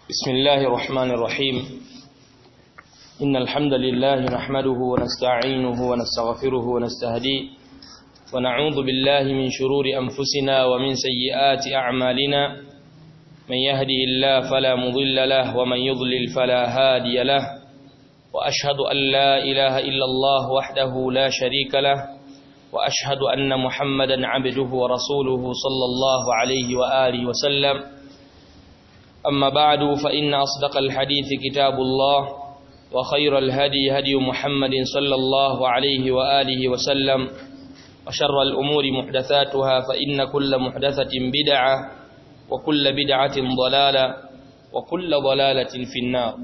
بسم الله الرحمن الرحيم إن الحمد لله نحمده ونستعينه ونستغفره ونستهديه ونعوذ بالله من شرور أنفسنا ومن سيئات أعمالنا من يهدي الله فلا مضل له ومن يضلل فلا هادي له وأشهد أن لا إله إلا الله وحده لا شريك له وأشهد أن محمدا عبده ورسوله صلى الله عليه وآله وسلم أما بعد فإن أصدق الحديث كتاب الله وخير الهدي هدي محمد صلى الله عليه وآله وسلم وشر الأمور محدثاتها فإن كل محدثة بدعة وكل بدعة ضلالة وكل ضلالة في النار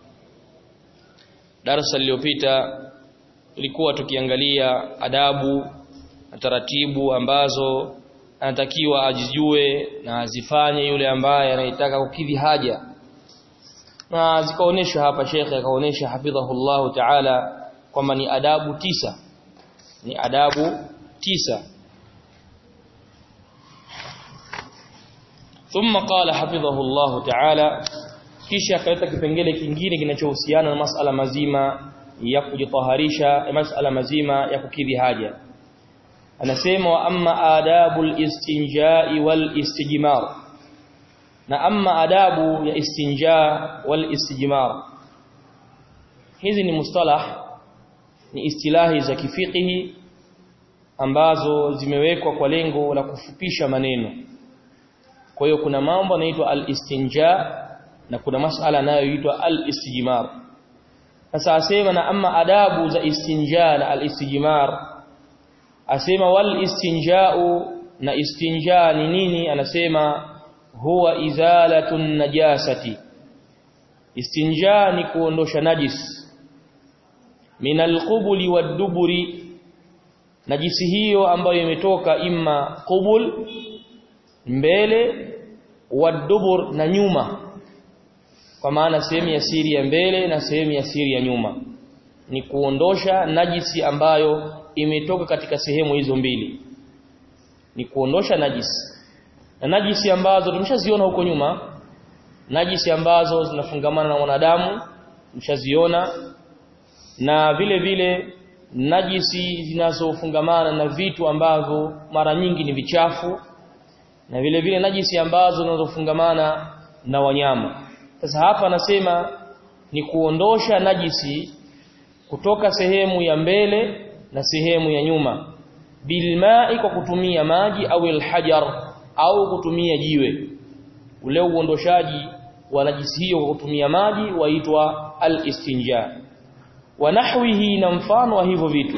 darasa lililopita tulikuwa tukiangalia adabu na taratibu ambazo anatakiwa ajijue na azifanye yule ambaye anayetaka kukidhi haja na zikaonyeshwa hapa shekhe akaonyesha hafidhahullahu ta'ala kwamba ni adabu tisa ni adabu tisa ثم قال حفظه الله تعالى kisha akaleta kipengele kingine kinachohusiana na masala mazima ya kujitaharisha masala mazima ya kukidhi haja anasema wa amma adabul istinjai wal istijmar na amma adabu ya istinja wal istijmar hizi ni mustalah ni istilahi za kifikihi ambazo zimewekwa kwa lengo la kufupisha maneno kwa hiyo kuna mambo yanaitwa al istinja na kuna masala yanayoitwa al-istijmar sasa asema na amma adabu za istinja na al-istijmar asema wal istinja'u na istinja ni nini anasema huwa izalatun najasati istinja ni kuondosha najis min al-qubuli wad-duburi najisi hiyo ambayo imetoka imma qubul mbele wad-dubur na nyuma kwa maana sehemu ya siri ya mbele na sehemu ya siri ya nyuma ni kuondosha najisi ambayo imetoka katika sehemu hizo mbili ni kuondosha najisi na najisi ambazo tumeshaziona huko nyuma najisi ambazo zinafungamana na wanadamu tumeshaziona na vile vile najisi zinazofungamana na vitu ambavyo mara nyingi ni vichafu na vile vile najisi ambazo zinazofungamana na wanyama sasa hapa anasema ni kuondosha najisi kutoka sehemu ya mbele na sehemu ya nyuma bilma'i kwa kutumia maji au alhajar au kutumia jiwe ule uondoshaji wa najisi hiyo kwa kutumia maji waitwa alistinja wa nahwihi na mfano wa hivyo vitu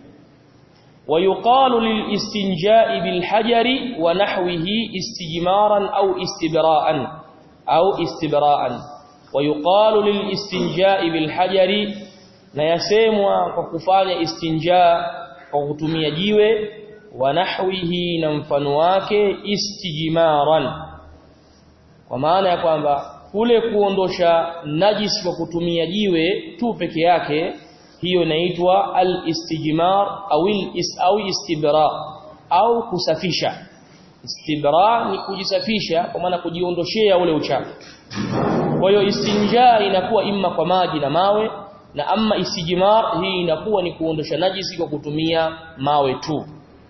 ويقال للاستنجاء بالحجر ونحوه استجمارا أو استبراء أو استبراء ويقال للاستنجاء بالحجر na yasemwa kwa kufanya istinja kwa kutumia jiwe wa nahwihi na mfano wake istijmaran kwa maana ya kwamba kule kuondosha najis kwa kutumia jiwe tu peke yake hiyo inaitwa al-istijmar au au istibra au kusafisha istibra ni kujisafisha kwa maana kujiondoshea ule uchafu kwa hiyo istinja inakuwa imma kwa maji na mawe na amma istijmar hii inakuwa ni kuondosha najisi kwa kutumia mawe tu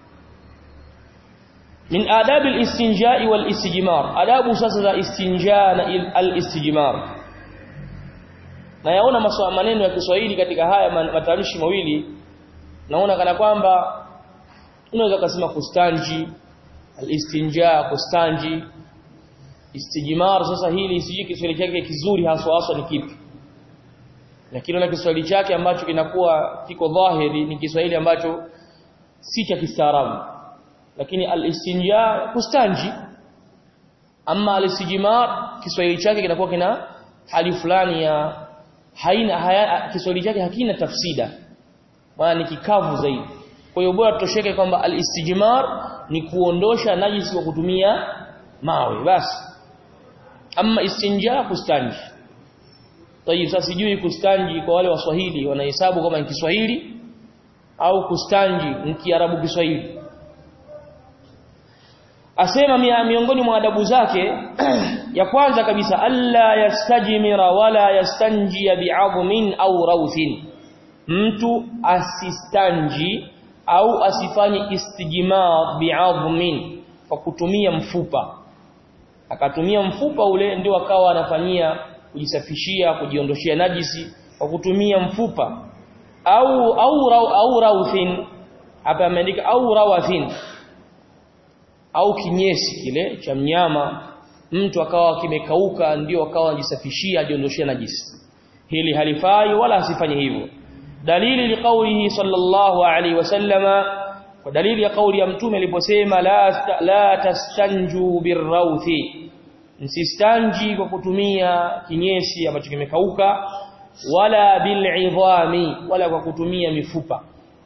min adab al-istinja wal istijmar adabu sasa za istinja na al-istijmar na yaona maswala maneno ya Kiswahili katika haya matamshi mawili naona kana kwamba unaweza kusema kustanji al-istinja kustanji istijmar sasa hili siji Kiswahili chake kizuri haswa haswa ni kipi lakini na Kiswahili chake ambacho kinakuwa kiko dhahiri ni Kiswahili ambacho si cha kistaarabu lakini al-istinja kustanji ama al-istijmar Kiswahili chake kinakuwa kina hali fulani ya haina haya, Kiswahili chake hakina tafsida maana ni kikavu zaidi kwa hiyo bora tutosheke kwamba al-istijmar ni kuondosha najisi kwa kutumia mawe basi ama istinja kustanji tayib sasa sijui kustanji kwa wale waswahili wanahesabu kama ni Kiswahili au kustanji ni Kiarabu Kiswahili asema miongoni mwa adabu zake ya kwanza kabisa alla yastajmira wala yastanjia bi'adhmin au rawthin mtu asistanji au asifanye istijmar bi'adhmin kwa kutumia mfupa akatumia mfupa ule ndio akawa anafanyia kujisafishia kujiondoshia najisi kwa kutumia mfupa au au au rawthin hapa ameandika au rawathin au kinyesi kile cha mnyama mtu akawa kimekauka ndio akawa anajisafishia ajiondoshia najisi hili halifai wala asifanye hivyo dalili liqaulihi sallallahu alaihi wasallama kwa dalili ya kauli ya mtume aliposema la la tastanju birrawthi msistanji kwa kutumia kinyesi ambacho kimekauka wala bil'idhami wala kwa kutumia mifupa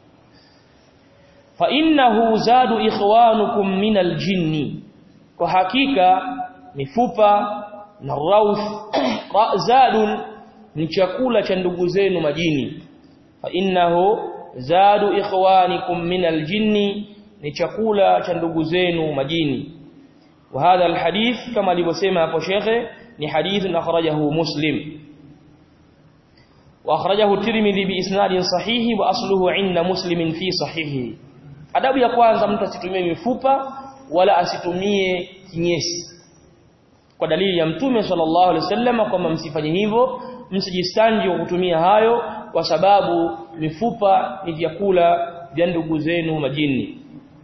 fa innahu zadu ikhwanukum min aljinni kwa hakika mifupa na rawth zadun ni chakula cha ndugu zenu majini fa innahu zadu ikhwanikum min aljinni ni chakula cha ndugu zenu majini wa hadha alhadith kama alivyosema hapo shekhe ni hadith akhrajahu muslim واخرجه الترمذي باسناد صحيح واصله عند مسلم في صحيحه adabu ya kwanza mtu asitumie mifupa wala asitumie kinyesi kwa dalili ya mtume sallallahu alaihi wasallam kwamba msifanye hivyo msijistanji kwa kutumia hayo kwa sababu mifupa ni vyakula vya ndugu zenu majini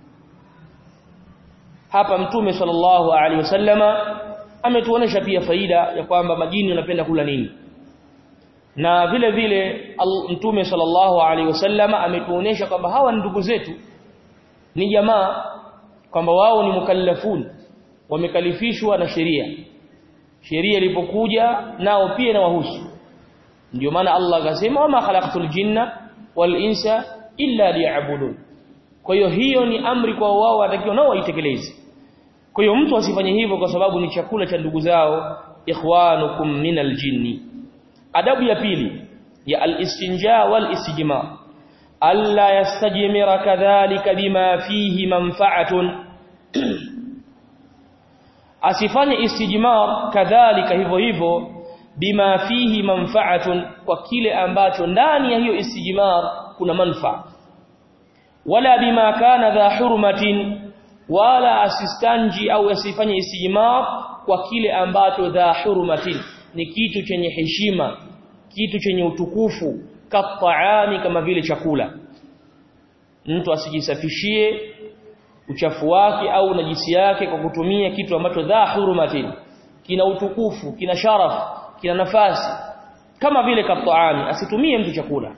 hapa mtume sallallahu alaihi wasallama ametuonesha pia faida ya kwamba majini wanapenda kula nini na vile vile mtume sallallahu alaihi wasallama ametuonesha kwamba hawa ni ndugu zetu ni jamaa kwamba wao ni mukallafun wamekalifishwa na sheria sheria ilipokuja nao pia na wahusu ndio maana Allah akasema wama khalaqtul jinna wal insa illa liya'budun kwa hiyo hiyo ni amri kwa wao watakiwa nao waitekeleze kwa hiyo mtu asifanye hivyo kwa sababu ni chakula cha ndugu zao ikhwanukum minal jinni adabu ya pili ya al-istinja wal istijmar alla yastajmira kadhalika bima fihi manfa'atun asifanye istijmar kadhalika hivyo hivyo bima fihi manfa'atun kwa kile ambacho ndani ya hiyo istijmar kuna manfaa wala bima kana dha hurmatin wala asistanji au asifanye istijmar kwa kile ambacho dha hurmatin ni kitu chenye heshima kitu chenye utukufu kataami kama vile chakula mtu asijisafishie uchafu wake au najisi yake kwa kutumia kitu ambacho dha hurmatin kina utukufu kina sharaf kina nafasi kama vile kataami asitumie mtu chakula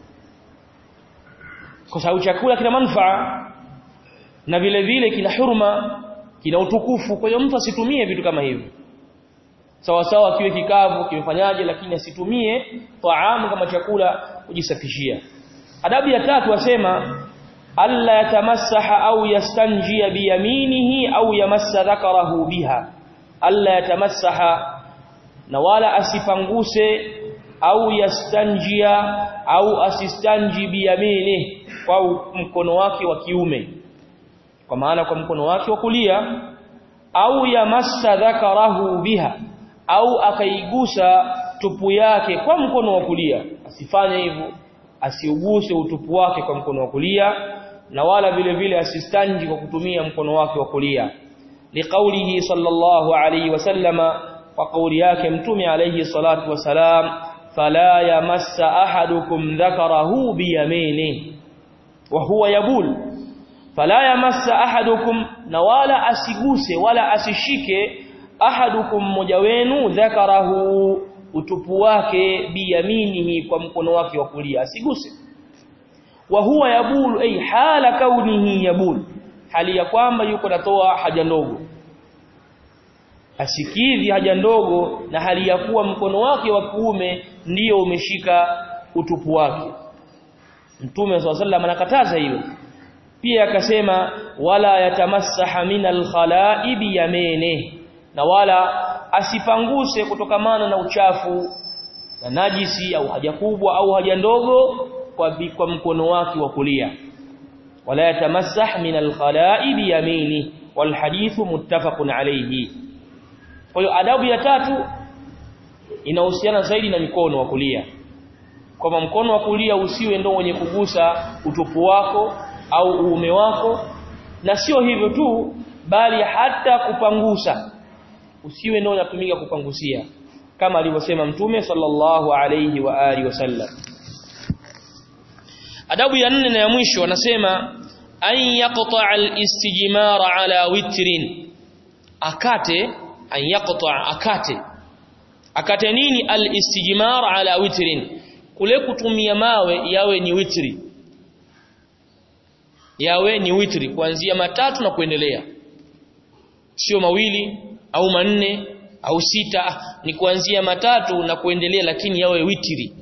kwa sababu chakula kina manufaa na vile vile kina hurma kina utukufu kwa hiyo mtu asitumie vitu kama hivyo sawa sawa kiwe kikavu kimefanyaje lakini asitumie taamu kama chakula kujisafishia adabu ya tatu wasema alla yatamassaha au yastanjia biyaminihi au yamassa dhakarahu biha alla yatamassaha na wala asipanguse au yastanjia au asistanji biyaminihi kwa mkono wake wa kiume kwa maana kwa mkono wake wa kulia au yamassa dhakarahu biha au akaigusa tupu yake kwa mkono wa kulia asifanye hivyo asiuguse utupu wake kwa mkono wa kulia na wala vile vile asistanji kwa kutumia mkono wake wa kulia liqaulihi sallallahu alayhi wasallama kwa kauli yake mtume alayhi salatu wasalam fala yamassa ahadukum dhakarahu biyamini wa huwa yabul fala yamassa ahadukum na wala asiguse wala asishike ahadukum mmoja wenu dhakarahu utupu wake biyaminihi kwa mkono wake wa kulia asiguse wa huwa yabulu ay hala kaunihi yabul hali ya kwamba yuko natoa haja ndogo asikidhi haja ndogo na hali ya kuwa mkono wake wa kuume ndiyo umeshika utupu wake mtume swalla sallam anakataza hilo pia akasema wala yatamassaha minal khalaibi yamene na wala asipanguse kutokamana na uchafu na najisi au haja kubwa au haja ndogo kwa, kwa mkono wake wa kulia wala yatamassah min alkhala'i biyamini walhadithu muttafaqun alayhi kwa hiyo adabu ya tatu inahusiana zaidi na mikono wa kulia kwamba mkono wa kulia usiwe ndio wenye kugusa utupu wako au uume wako na sio hivyo tu bali hata kupangusa usiwe ndio unatumika kupangusia kama alivyosema mtume sallallahu alayhi wa alihi wasallam adabu ya nne na ya mwisho anasema an yaqta al-istijmar ala witrin akate an yaqta akate akate nini al-istijmar ala witrin kule kutumia mawe yawe ni witri yawe ni witri kuanzia matatu na kuendelea sio mawili au manne au sita ni kuanzia matatu na kuendelea lakini yawe witri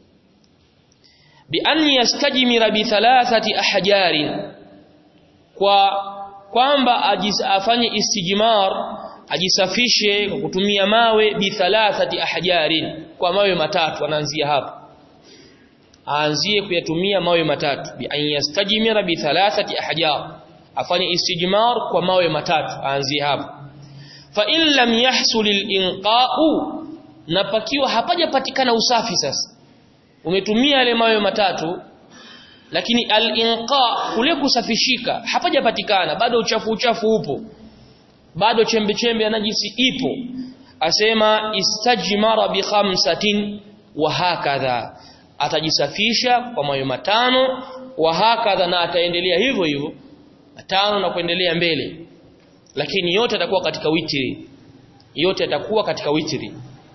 bi an yastajmira bi thalathati ahjarin kwa kwamba afanye istijmar ajisafishe kwa kutumia mawe bi thalathati ahjarin kwa mawe matatu anaanzia hapo aanzie kuyatumia mawe matatu bi an yastajmira bi thalathati ahjar afanye istijmar kwa mawe matatu aanzie hapo fa in lam yahsul al-inqa'u na pakiwa hapajapatikana usafi sasa umetumia yale mawe matatu lakini al-inqa kule kusafishika hapajapatikana bado uchafu uchafu upo bado chembe chembe ya najisi ipo asema istajmara bi khamsatin wa hakadha atajisafisha kwa mawe matano wa hakadha na ataendelea hivyo hivyo matano na kuendelea mbele lakini yote atakuwa katika witri yote atakuwa katika witri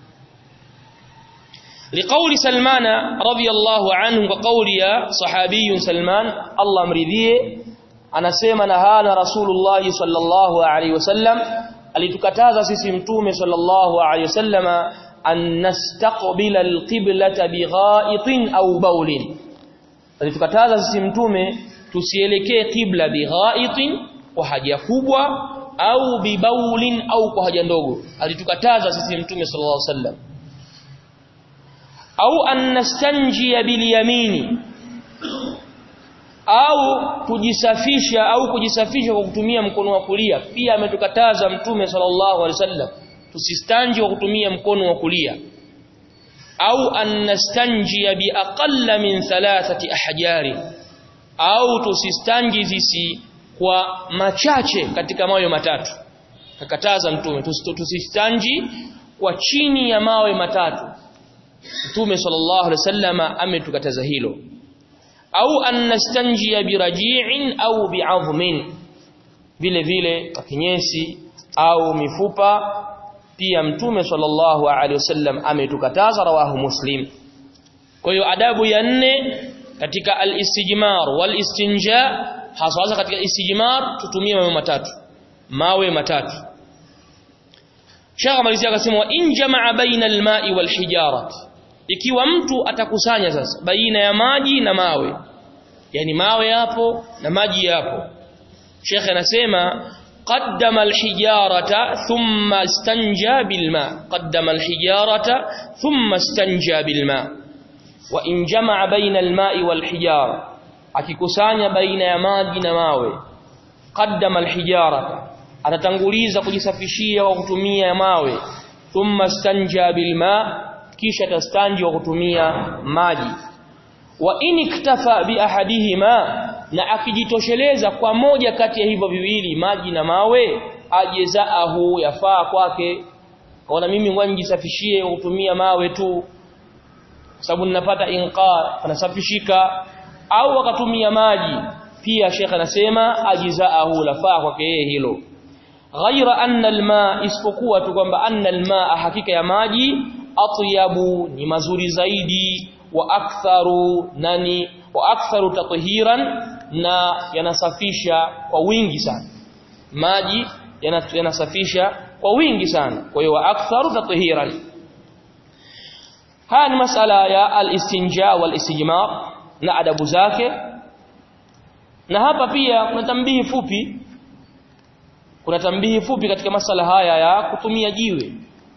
لقول سلمان رضي الله عنه وقول يا صحابي سلمان الله مرضيه anasema nahana rasulullah sallallahu alaihi wasallam alitukataza sisi mtume sallallahu alaihi wasallama an nastaqbila alqiblata bighaitin au baulin alitukataza sisi mtume tusielekee qibla bighaitin kwa haja kubwa au bibaulin au kwa haja ndogo alitukataza sisi mtume sallallahu alaihi wasallam au an nastanjia bilyamini au kujisafisha au kujisafisha kwa kutumia mkono wa kulia pia ametukataza mtume sallallahu alaihi wasallam tusistanji kwa kutumia mkono wa kulia au an nastanjia bi aqalla min thalathati ahjari au tusistanji zisi kwa machache katika mawe matatu kakataza mtume tusistanji kwa chini ya mawe matatu Mtume sallallahu alaihi wasallama ametukataza hilo au an nastanjia biraji'in au bi'azmin vile vile kinyesi au mifupa pia mtume sallallahu alaihi wasallam ametukataza rawahu muslim kwa hiyo adabu ya nne katika al-istijmar wal istinja hasa katika istijmar tutumie mawe matatu mawe matatu Sheikh malizia akasema in jamaa baina al-ma'i wal hijarati ikiwa mtu atakusanya sasa baina ya maji na mawe yani mawe yapo na maji yapo Sheikh anasema qaddama alhijarata thumma istanja bilma qaddama alhijarata thumma istanja bilma wa in jamaa baina alma'i walhijara akikusanya baina ya maji na mawe qaddama alhijarata atatanguliza kujisafishia kwa kutumia mawe thumma istanja bilma kisha tastanji kwa kutumia maji wa in iktafa bi ahadihima na akijitosheleza kwa moja kati ya hivyo viwili maji na mawe ajezaahu yafaa kwake kaona mimi ngoja nijisafishie kwa kutumia mawe tu sababu ninapata inqa anasafishika au akatumia maji pia Sheikh anasema ajizaahu lafaa kwake yeye hilo ghaira anna alma isipokuwa tu kwamba anna alma hakika ya maji atyabu ni mazuri zaidi wa aktharu nani wa aktharu tathiran na yanasafisha kwa wingi sana maji yanasafisha kwa wingi sana kwa hiyo wa aktharu tathiran haya ni masala ya al-istinja wal-istijmar na adabu zake na hapa pia kuna tambihi fupi kuna tambihi fupi katika masala haya ya kutumia jiwe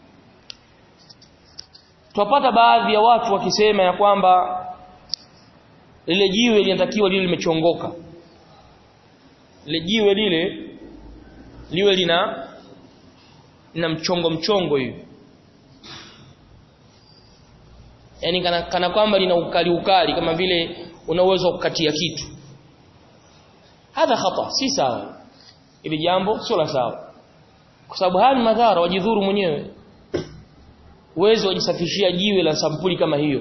Tupata baadhi ya watu wakisema ya kwamba lile jiwe linatakiwa lile limechongoka. Lile jiwe lile liwe lina lina mchongo mchongo hivi yani kana, kana kwamba lina ukali ukali kama vile una uwezo wa kukatia kitu hadha khata si sawa ili jambo sio la sawa kwa sababu haya ni madhara wajidhuru mwenyewe uwezo wajisafishia jiwe la sampuli kama hiyo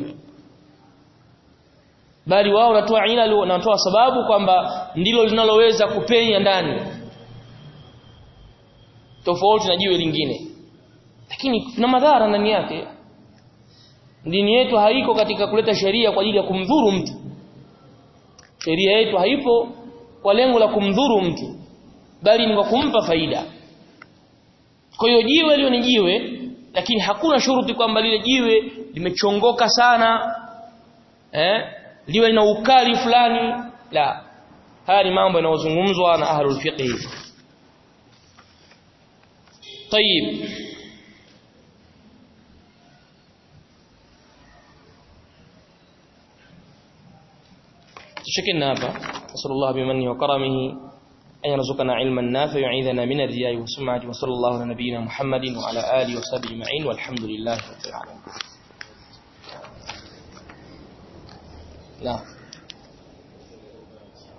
bali wao wanatoa ila wanatoa sababu kwamba ndilo linaloweza kupenya ndani tofauti na jiwe lingine lakini kuna madhara ndani yake dini yetu haiko katika kuleta sheria kwa ajili ya kumdhuru mtu sheria yetu haipo kwa lengo la kumdhuru mtu bali ni kwa kumpa faida kwa hiyo jiwe lio ni jiwe lakini hakuna shuruti kwamba lile jiwe limechongoka sana eh liwe lina ukali fulani la haya ni mambo yanayozungumzwa na ahlul fiqh طيب تشكلنا هذا نسأل الله بمنه وكرمه أن يرزقنا علما نافع يعيذنا من الرياء والسمعة وصلى الله على نبينا محمد وعلى آله وصحبه أجمعين والحمد لله رب العالمين نعم